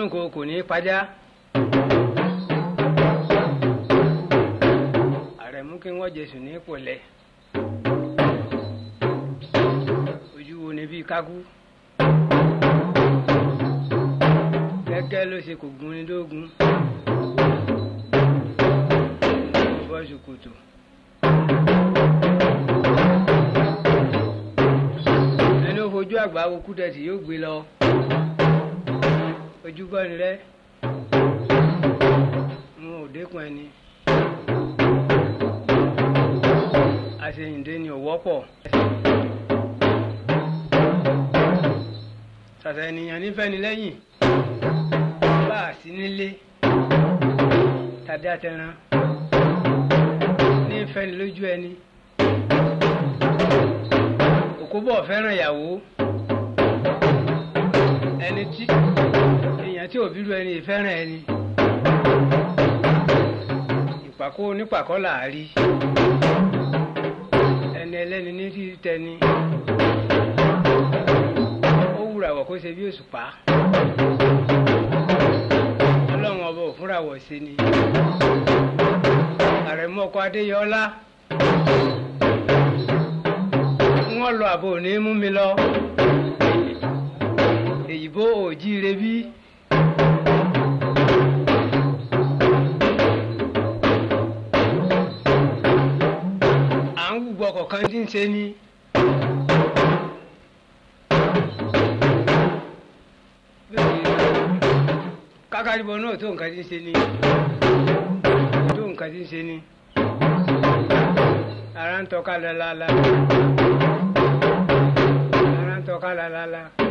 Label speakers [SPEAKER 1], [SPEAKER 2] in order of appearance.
[SPEAKER 1] àrùn kò kò ní pajá. àrẹ̀mú kí wọ́n jẹ̀sù ní pọ̀lẹ́. ojú wo ni bíi kákú. gẹ́gẹ́ ló ṣe kò gun ni lógun. bọ́ ṣòkòtò. ẹni ó fojú àgbà wo kúdẹ̀tì yóò gbé lọ ojú gbọ́ni rẹ n ò dékun ẹni àṣeyìndé ni ò wọ́pọ̀ ṣàṣà ènìyàn nífẹ̀ẹ́ ni lẹ́yìn bá a sí nílé tàbí àtẹran nífẹ̀ẹ́ ni lójú ẹni òkúbọ̀ fẹ́ràn ìyàwó ẹni tí èèyàn tí òbí lu ẹni ìfẹ́ràn ẹni ìpàkó onípàkọ́ là á rí ẹni ẹlẹ́ni ní tí tẹni ó wúra wọ̀ kó ṣe bí òṣùpá ọlọ́run ọba ò fúnra wọ̀ sí ni àrẹ̀mú ọkọ adéyọlá wọ́n lọ àbò ní mú mi lọ èyìnbó òjíire bí. à ń wùgbọ́ kọ̀ọ̀kan tí ń ṣe ni. kákàdìbọn náà tó nǹkan tí ń ṣe ni tó nǹkan tí ń ṣe ni ara ń tọ́ka lálálá ara ń tọ́ka lálálá.